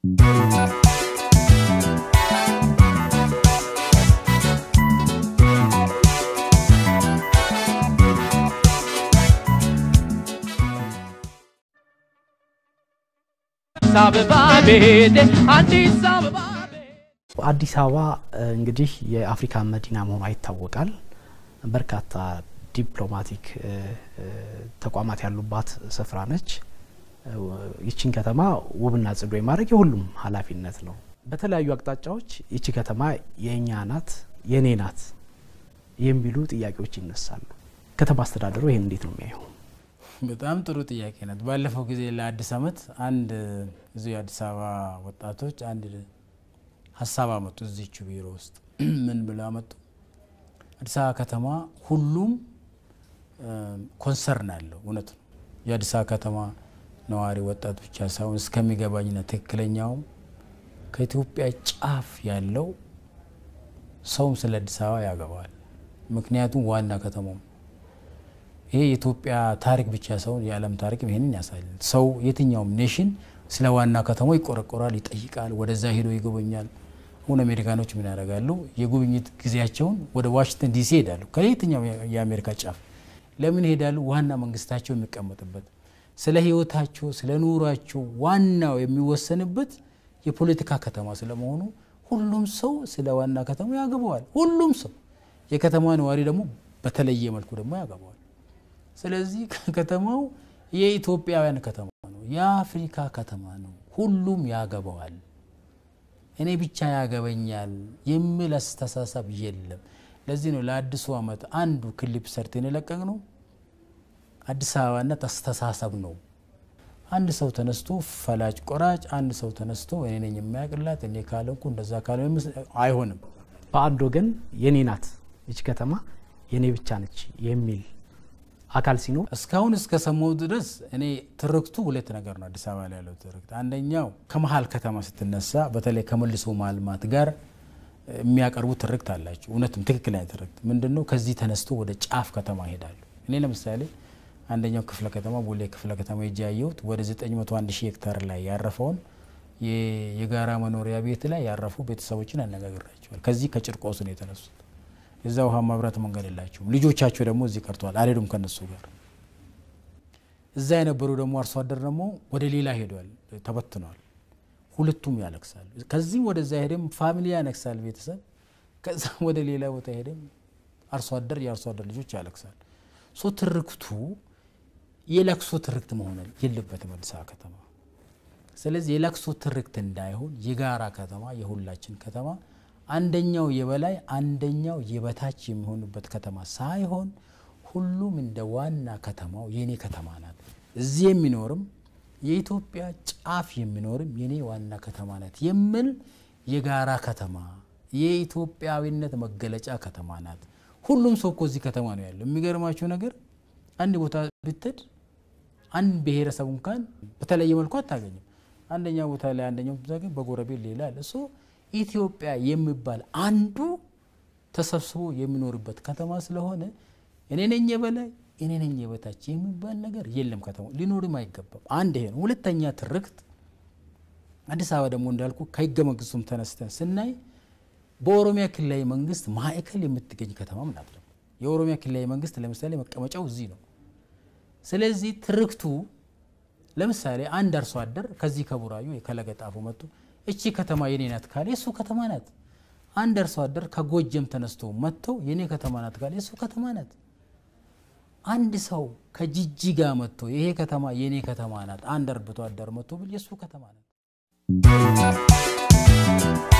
አዲስ አበባ እንግዲህ የአፍሪካ መዲና መሆኗ ይታወቃል። በርካታ ዲፕሎማቲክ ተቋማት ያሉባት ስፍራ ነች። ይችን ከተማ ውብና ጽዱ የማድረግ የሁሉም ኃላፊነት ነው። በተለያዩ አቅጣጫዎች ይቺ ከተማ የእኛ ናት፣ የኔ ናት የሚሉ ጥያቄዎች ይነሳሉ። ከተማ አስተዳደሩ ይህን እንዴት ነው የሚያየው? በጣም ጥሩ ጥያቄ ናት። ባለፈው ጊዜ ለአዲስ ዓመት አንድ እዚሁ የአዲስ አበባ ወጣቶች አንድ ሀሳብ አመጡ። እዚቹ ቢሮ ውስጥ ምን ብለው አመጡ? አዲስ አበባ ከተማ ሁሉም ኮንሰርን አለው። እውነት ነው። የአዲስ አበባ ከተማ ነዋሪ ወጣት ብቻ ሳይሆን እስከሚገባኝና ትክክለኛውም ከኢትዮጵያ ጫፍ ያለው ሰውም ስለ አዲስ አበባ ያገባዋል። ምክንያቱም ዋና ከተማው ይሄ የኢትዮጵያ ታሪክ ብቻ ሳይሆን የዓለም ታሪክ ይህንን ያሳያል። ሰው የትኛውም ኔሽን ስለ ዋና ከተማው ይቆረቆራል፣ ይጠይቃል፣ ወደዛ ሄዶ ይጎበኛል። አሁን አሜሪካኖች ምን ያደርጋሉ? የጉብኝት ጊዜያቸውን ወደ ዋሽንግተን ዲሲ ይሄዳሉ። ከየትኛው የአሜሪካ ጫፍ ለምን ይሄዳሉ? ዋና መንግስታቸው የሚቀመጥበት ስለ ህይወታቸው፣ ስለ ኑሯቸው ዋናው የሚወሰንበት የፖለቲካ ከተማ ስለመሆኑ ሁሉም ሰው ስለ ዋና ከተማ ያገባዋል። ሁሉም ሰው የከተማ ነዋሪ ደግሞ በተለየ መልኩ ደግሞ ያገባዋል። ስለዚህ ከተማው የኢትዮጵያውያን ከተማ ነው፣ የአፍሪካ ከተማ ነው። ሁሉም ያገባዋል። እኔ ብቻ ያገበኛል የሚል አስተሳሰብ የለም። ለዚህ ነው ለአዲሱ ዓመት አንዱ ክሊፕ ሰርተን የለቀቅ ነው አዲስ አበባነት አስተሳሰብ ነው። አንድ ሰው ተነስቶ ፈላጭ ቆራጭ፣ አንድ ሰው ተነስቶ እኔ ነኝ የሚያቅላት እኔ ካለንኩ እንደዛ ካለ አይሆንም። በአንድ ወገን የኔ ናት ይች ከተማ የኔ ብቻ ነች የሚል አካል ሲኖር እስካሁን እስከሰማው ድረስ እኔ ትርክቱ ሁለት ነገር ነው አዲስ አበባ ላይ ያለው ትርክት። አንደኛው ከመሀል ከተማ ስትነሳ በተለይ ከመልሶ ማልማት ጋር የሚያቀርቡ ትርክት አላቸው። እውነትም ትክክለኛ ትርክት ምንድን ነው? ከዚህ ተነስቶ ወደ ጫፍ ከተማ ይሄዳሉ። እኔ ለምሳሌ አንደኛው ክፍለ ከተማ ቦሌ ክፍለ ከተማ ሄጄ ያየሁት ወደ 901 ሺህ ሄክታር ላይ ያረፈውን የጋራ መኖሪያ ቤት ላይ ያረፉ ቤተሰቦችን አነጋግራቸዋል። ከዚህ ከጭርቆስ ነው የተነሱት። የዛ ውሃ መብራት መንገድ የላቸውም። ልጆቻቸው ደግሞ እዚህ ቀርተዋል፣ አልሄዱም ከነሱ ጋር። እዛ የነበሩ ደግሞ አርሶ አደር ደግሞ ወደ ሌላ ሄዷል፣ ተበትነዋል። ሁለቱም ያለቅሳሉ። ከዚህም ወደዛ ሄደም ፋሚሊ ያነክሳል ቤተሰብ፣ ከዛ ወደ ሌላ ቦታ ሄደም አርሶ አደር የአርሶ አደር ልጆች ያለቅሳል። ሶ ትርክቱ የለቅሶ ትርክት መሆን የለበትም አዲስ አበባ ከተማ። ስለዚህ የለቅሶ ትርክት እንዳይሆን የጋራ ከተማ የሁላችን ከተማ አንደኛው የበላይ አንደኛው የበታች የሚሆንበት ከተማ ሳይሆን ሁሉም እንደ ዋና ከተማው የኔ ከተማ ናት። እዚህ የሚኖርም የኢትዮጵያ ጫፍ የሚኖርም የኔ ዋና ከተማ ናት የሚል የጋራ ከተማ የኢትዮጵያዊነት መገለጫ ከተማ ናት። ሁሉም ሰው እኮ እዚህ ከተማ ነው ያለው። የሚገርማቸው ነገር አንድ ቦታ ብትሄድ አንድ ብሔረሰብ እንኳን በተለየ መልኩ አታገኝም። አንደኛ ቦታ ላይ አንደኛው ብታገኝ በጎረቤት ሌላ አለ። ሶ ኢትዮጵያ የሚባል አንዱ ተሰብስቦ የሚኖርበት ከተማ ስለሆነ እኔ ነኝ የበላይ እኔ ነኝ የበታች የሚባል ነገር የለም። ከተማ ሊኖርም አይገባም። አንድ ይሄ ነው። ሁለተኛ ትርክት አዲስ አበባ ደግሞ እንዳልኩ ከህገ መንግስቱም ተነስተን ስናይ በኦሮሚያ ክልላዊ መንግስት ማዕከል የምትገኝ ከተማም ናት። ደግሞ የኦሮሚያ ክልላዊ መንግስት ለምሳሌ መቀመጫው እዚህ ነው። ስለዚህ ትርክቱ ለምሳሌ አንድ አርሶ አደር ከዚህ ከቡራዩ ከለገጣፎ መጥቶ እቺ ከተማ የኔ ናት ካለ የሱ ከተማ ናት። አንድ አርሶ አደር ከጎጀም ተነስቶ መጥተው የኔ ከተማ ናት ካለ የሱ ከተማ ናት። አንድ ሰው ከጅጅጋ መጥቶ ይሄ ከተማ የኔ ከተማ ናት፣ አንድ አርብቶ አደር መጥቶ ብል የሱ ከተማ ናት።